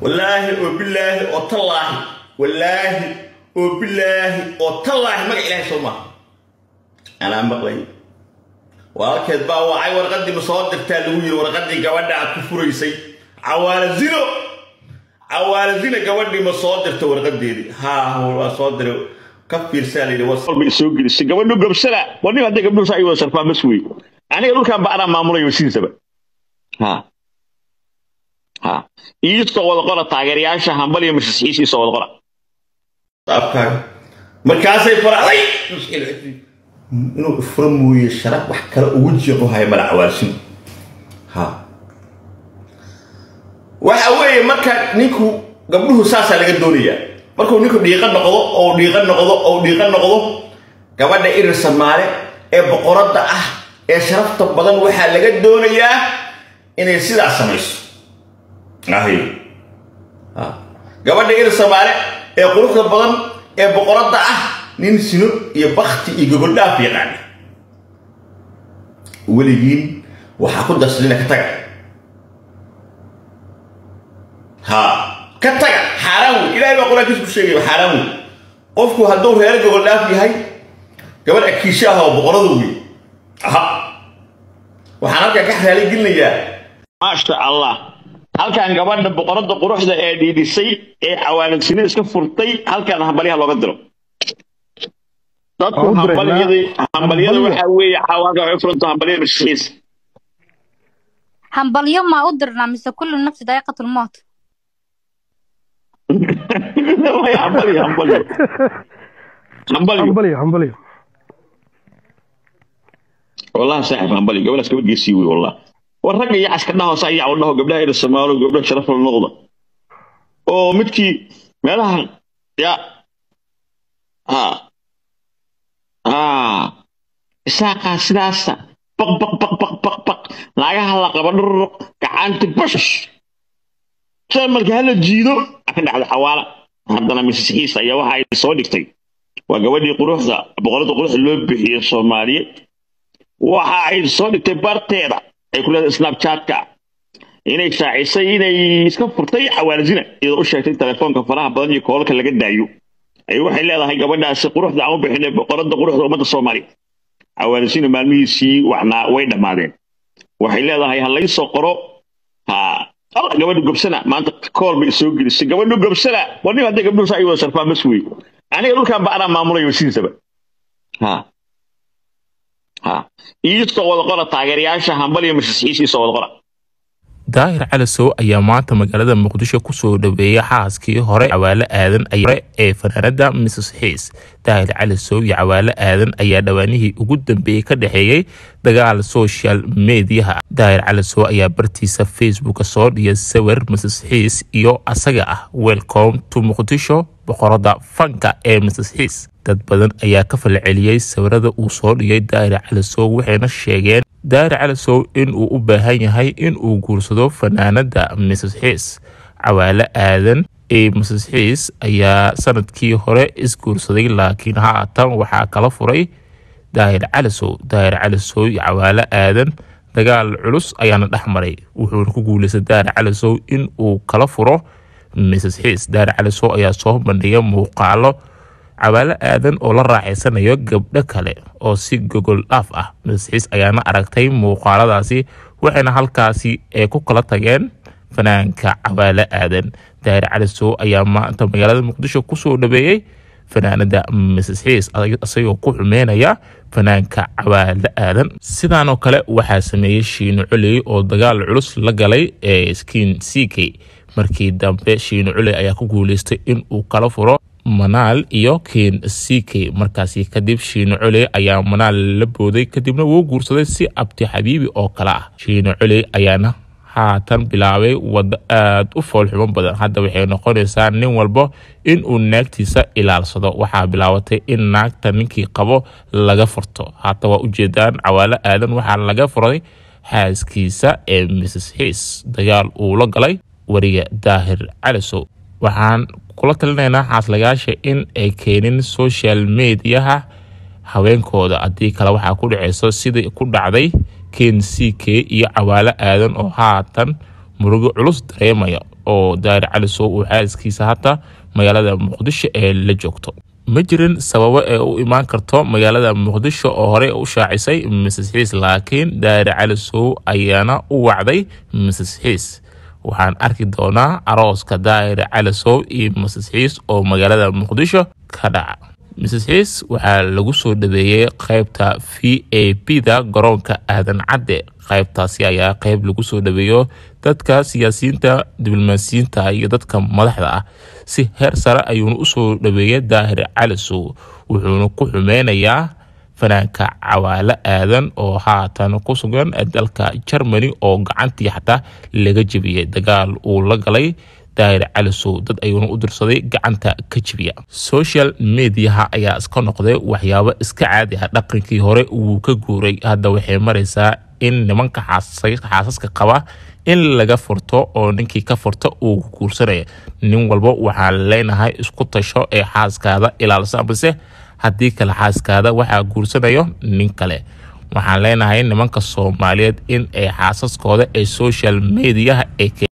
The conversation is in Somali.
wallaahi oo bilaahi oo tallaahi wallaahi oo bilaahi oo tallaahi magac ilaahay soo maaha anaa maqlay walaalkeed baa wacay warqaddii ma soo dirtaa lagu yiri warqaddii gabadha aad ku furaysay cawaala zino cawaala zina gabadhii ma soo dirta warqadeedii haa waa soo diray ka fiirsaa layidhi walba soo gelisay gabadhu gabsada war nin hadday gabdhuhu saa ay wada sharfaan bas wey aniga dhulkan ba anaa maamulayo sidiisaba ha ha iisoo wada qora taageerayaasha hambal iyo masixiis iisoo wada qora afkaaga markaasay faracday inuu ifuro mooye sharaf wax kale ugu jeeqo haya mala cawaalsino ha waxa weeye marka ninku gabdhuhu saasaa laga doonayaa markuu ninku dhiiqa noqdo oo dhiiqa noqdo oo dhiiqa noqdo gabadha irir samaale ee boqoradda ah ee sharafta badan waxaa laga doonayaa inay sidaas samayso ahy ha gabadha irir samaale ee quruxda badan ee boqoradda ah nin sino iyo bakti iyo gogoldhaaf yaqaana weligiin waxaa ku darsadina ka taga ha ka taga xaaraan wey ilahay baa qur-aankiisa ku sheegaya xaaraan wey qofku hadduu reer gogoldhaaf yahay gabadh akiisho ah oo boqoradu wey aha waxaan halkan ka xalaali gelinayaa maasha allah halkan gabadha boqoradda quruxda ee dhiidhisay ee cawaaladsinida iska furtay halkan hambalyaha looga diro dadku hambalyada hambalyada waxaa weeye xawaaka waxay furanta hambalyada masixiis hambalyo maa u dirnaa mise kullu nafsi daa'iqatu lmowt hambalyo hambalyo hambalyo hambalyo hambalyo والله صاحب همبلي قبل اسكت جيسي والله والرجل يا عسكر ده صايع والله قبلها الى السماء وقبلها شرف النقطه او متكي مالها يا ها ها ساقا سداسا بق بق بق بق بق بق لاغا لا قبل كعنت بش سمر هلا جيدو اكن على حواله haddana masixiis ayaa waxa ay soo dhigtay waa gabadhii quruxda boqorada quruxda loo bixiyey soomaaliyeed waxa ay soo dhigtay barteeda ay ku leedahay snapchatka inay shaacisay inay iska furtay cawaalzina iyadoo u sheegtay telefoonka faraha badan iyo koolka laga daayo ay waxay leedahay gabadhaasi quruxda aan u bixinay boqorada quruxda ummadda soomaaliya cawaalzina maalmihiisii waxnaa way dhammaadeen waxay leedahay ha lay soo qoro ha alla gabadhu gobsana maanta kool bay soo gelisay gabadhu gobsana war nin hadday gabdhuhu saa ay wada sharfaan bas wey aniga dhulkan ba anaa maamulayo sidiisaba ha ha iisoo wada qora taageerayaasha hambal iyo masixiis iisoo wada qora daahir calasow ayaa maanta magaalada muqdisho kusoo dhaweeyay xaaskii hore cawaale aadan hore ee fanaanada mrs xiis daahir calasow iyo cawaale aadan ayaa dhawaanihii ugu dambeeyey ka dhexeeyey dagaal social mediaha daahir calasow ayaa bartiisa facebook soo dhiyay sawir mrs xiis iyo asaga ah welcome to muqdisho boqorada fanka ee mrs xiis dad badan ayaa ka falceliyey sawirada uu soo dhigay daahir calasow waxayna sheegeen daahir calasow in uu u baahan yahay in uu guursado fanaanada mrs xiis cawaale aadan ee mrs xiis ayaa sanadkii hore isguursaday laakiin haatan waxaa kala furay daahir calasow daahir calasow iyo cawaale aadan dagaal culus ayaana dhex maray wuxuuna ku guuleystay daahir calasow in uu kala furo mrs xiis daahir calasow ayaa soo bandhigay muuqaalo cawaale aadan oo la raaxaysanayo gabdho kale oo si gogol dhaaf ah masixiis ayaana aragtay muuqaaladaasi waxayna halkaasi ay ku kala tageen fanaanka cawaale aadan daahir calisow ayaa maanta magaalada muqdisho kusoo dhaweeyey fanaanada masixiis isagoo ku xumeynaya fanaanka cawaale aadan sidaanoo kale waxaa sameeyey shiino culey oo dagaal culus la galay ee skin ck markii dambe shiino culey ayaa ku guuleystay in uu kala furo manaal iyo ken ck markaasi kadib shiino coley ayaa manaal la booday kadibna wuu guursaday si abti xabiibi oo kale ah shiino coley ayaana haatan bilaabay wado aada u foolxumo badan hadda waxay noqonaysaa nin walba in uu naagtiisa ilaalsado waxaa bilaabatay in naagta ninkii qabo laga furto haata waa ujeedaan cawaalo aadan waxaa laga furay xaaskiisa ee mrs xiis dagaal uu la galay wariga daahir calisow waxaan kula talinaynaa xaaslagaasha in ay keenin social mediaha haweenkooda haddii kale waxaa ku dhaceyso sidai ku dhacday ken ck iyo cawaalo aadan oo haatan murugo culus dareemaya oo daahir cali sow uu xaaskiisa hata magaalada muqdisho ee la joogto ma jirin sababo ee u imaan karto magaalada muqdisho oo horey u shaacisay mrs xiis laakiin daahir cali sow ayaana u wacday mrs xiis waxaan arki doonaa arooska daahir cali sow iyo mrs xiis oo magaalada muqdisho ka dhaca mrs xiis waxaa lagu soo dhaweeyey qaybta v a p da garoonka aadan cadde qaybtaasi ayaa qayb lagu soo dhaweeyo dadka siyaasiyiinta diblomaasiyiinta iyo dadka madaxda ah si heer sare ayuuna usoo dhaweeyay daahir cali sow wuxuuna ku xumeynayaa fanaanka cawaalo aadan oo haatan ku sugan dalka germany oo gacantii xataa laga jebiyey dagaal uu la galay daahir cali sow dad ayuuna u dirsaday gacanta ka jebiya social mediaha ayaa iska noqday waxyaabo iska caadi ah dhaqankii hore wuu ka guuray hadda waxay maraysaa in nimanka xaasaska qaba in laga furto oo ninkii ka furta uu guursanaya nin walba waxaan leenahay isku tasho ee xaaskaada ilaalisa balse haddii kale xaaskaada waxaa guursanayo nin kale waxaan leenahay nimanka soomaaliyeed in ay xaasaskooda ee social mediaha ee